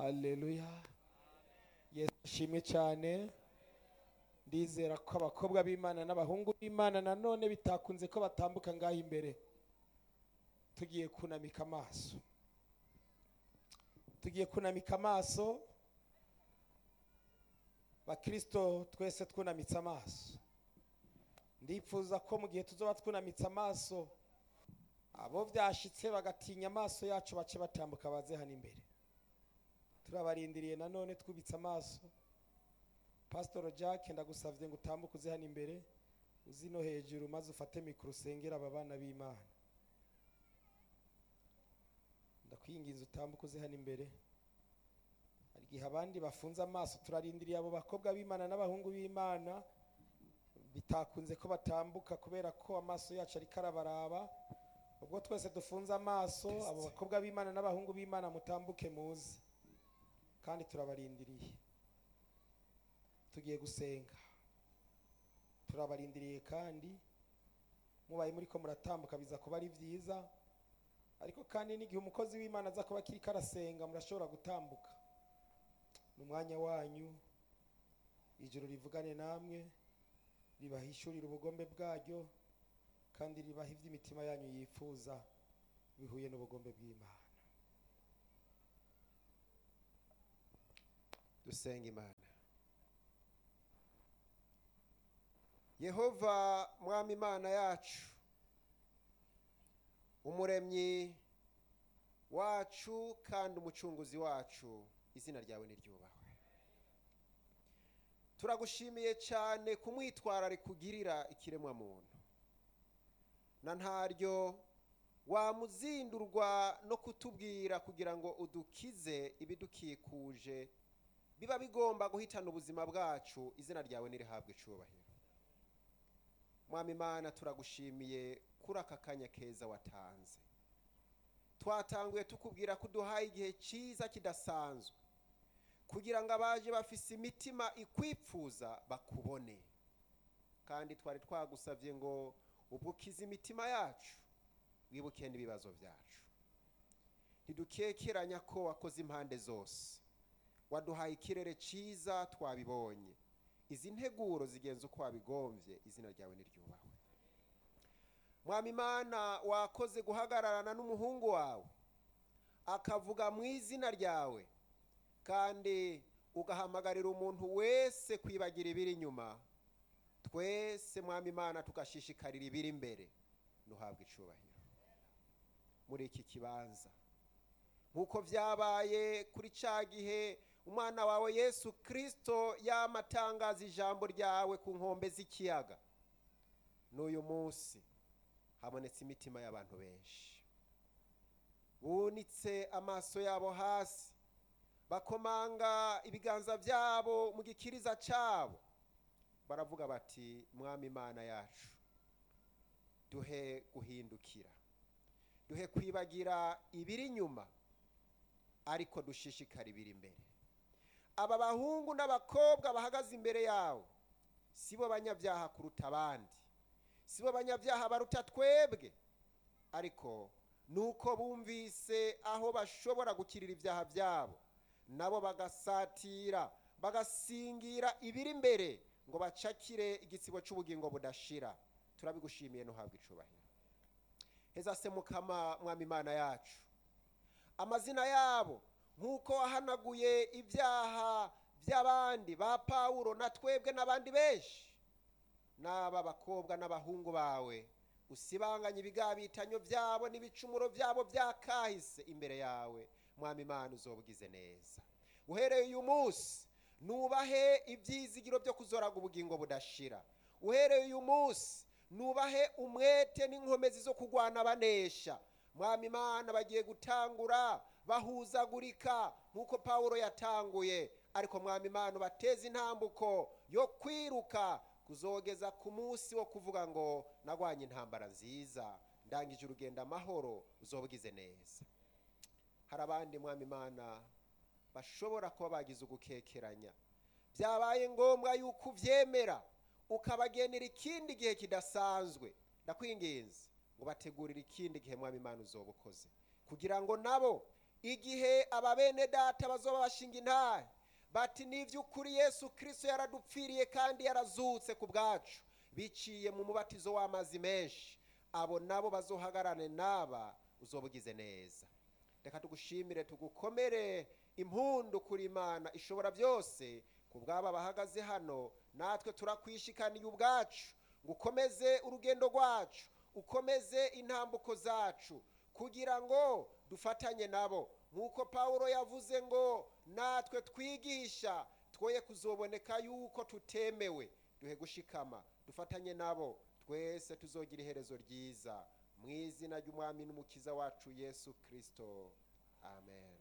haleluya yesu ashimwe cyane ndizera ko abakobwa b'imana n'abahungu b'imana nanone bitakunze ko batambuka ngaho imbere tugiye kunamika amaso tugiye kunamika amaso bakristo twese twunamitse amaso ndifuza ko mu gihe tuzoba twunamitse amaso abo byashitse bagatinya amaso yacu bace batambuka baze hano imbere turabarindiriye nanone twubitse amaso pasitoro jack ndagusavye ngo utambuke uze hano imbere uzi no hejuru maze ufate mikoro usengera aba bana b'imana ndakwinginze utambuke uze hano imbere hari igihe abandi bafunze amaso turarindiriye abo bakobwa b'imana n'abahungu b'imana bitakunze ko batambuka kubera ko amaso yacu ariko arabaraba ubwo twese dufunze amaso abo bakobwa b'imana n'abahungu b'imana mutambuke muze kandi turabarindiriye tugiye gusenga turabarindiriye kandi mubaye muri ko muratambuka biza kuba ari byiza ariko kandi n'igihe umukozi w'imana aza kuba akiri karasenga murashobora gutambuka ni umwanya wanyu ijoro rivugane namwe ribahishurira ubugombe bwaryo kandi ribaha iby'imitima yanyu yifuza bihuye n'ubugombe bw'imana dusenga imana yehova mwami imana yacu umuremyi wacu kandi umucunguzi wacu izina ryawe niryubahwe turagushimiye cyane ku mwitwarariko ugirira ikiremwamuntu na ntaryo wamuzindurwa no kutubwira kugira ngo udukize ibidukikuje biba bigomba guhitana ubuzima bwacu izina ryawe nirihabwe icubahiro mwami imana turagushimiye kuri aka kanya keza watanze twatanguye tukubwira ko uduhaye igihe cyiza kidasanzwe kugira ngo abaje bafise imitima ikwipfuza bakubone kandi twari twagusabye ngo ubukize imitima yacu wibuke n'ibibazo byacu ntidukekeranya ko wakoze impande zose waduhaye ikirere cyiza twabibonye izi nteguro zigenza uko wabigombye izina ryawe niryubahwe mwami imana wakoze guhagararana n'umuhungu wawe akavuga mu izina ryawe kandi ugahamagarira umuntu wese kwibagira ibiri inyuma twese mwami imana tugashishikarira ibiri imbere ntuhabwe icubahiro muri iki kibanza nk'uko byabaye kuri cya gihe umwana wawe yesu kirisito yamatangaza ijambo ryawe ku nkombe z'ikiyaga n'uyu munsi habonetse imitima y'abantu benshi bunitse amaso yabo hasi bakomanga ibiganza byabo mu gikiriza cyabo baravuga bati mwami imana yacu duhe guhindukira duhe kwibagira ibiri inyuma ariko dushishikara ibiri imbere aba bahungu n'abakobwa bahagaze imbere yawe si bo banyabyaha kuruta abandi si bo banyabyaha baruta twebwe ariko ni uko bumvise aho bashobora gukirira ibyaha byabo nabo bagasatira bagasingira ibiri imbere ngo bacakire igitsibo cy'ubugingo budashira turabigushimiye ntuhabwe icubahiro heza se mukama mwami imana yacu amazina yabo nk'uko wahanaguye ibyaha by'abandi ba pawulo na twebwe n'abandi benshi n'aba bakobwa n'abahungu bawe usibanganye ibigabitanyo byabo n'ibicumuro byabo byakahise imbere yawe mwami imana uzobwize neza uhereye uyu munsi nubahe ibyizigiro byo kuzoraga ubugingo budashira uhereye uyu munsi nubahe umwete n'inkomezi zo kurwana banesha mwami imana bagiye gutangura bahuzagurika nk'uko pawulo yatanguye ariko mwami imana bateze intambuko yo kwiruka kuzogeza ku munsi wo kuvuga ngo nagwanye intambara nziza ndangije urugendo amahoro uzobwize neza hari abandi mwami imana bashobora kuba bagize ugukekeranya byabaye ngombwa yuko ubyemera ukabagenera ikindi gihe kidasanzwe ndakwinginze ngo bategurire ikindi gihe mwami imana uzoba ukoze kugira ngo nabo igihe aba bene data bazoba bashinga intahe bati ni iby'ukuri yesu kirisito yaradupfiriye kandi yarazutse ku bwacu biciye mu mubatizo w'amazi menshi abo nabo bazohagarane n'aba uzoba ugize neza reka tugushimire tugukomere impundu kuri imana ishobora byose ku bw'aba bahagaze hano natwe turakwishikaniye ubwacu ngo ukomeze urugendo rwacu ukomeze intambuko zacu kugira ngo dufatanye nabo nk'uko pawulo yavuze ngo natwe twigisha twoye kuzoboneka yuko tutemewe duhe gushikama dufatanye nabo twese tuzogira iherezo ryiza mu izina ry'umwami n'umukiza wacu yesu kirisito amen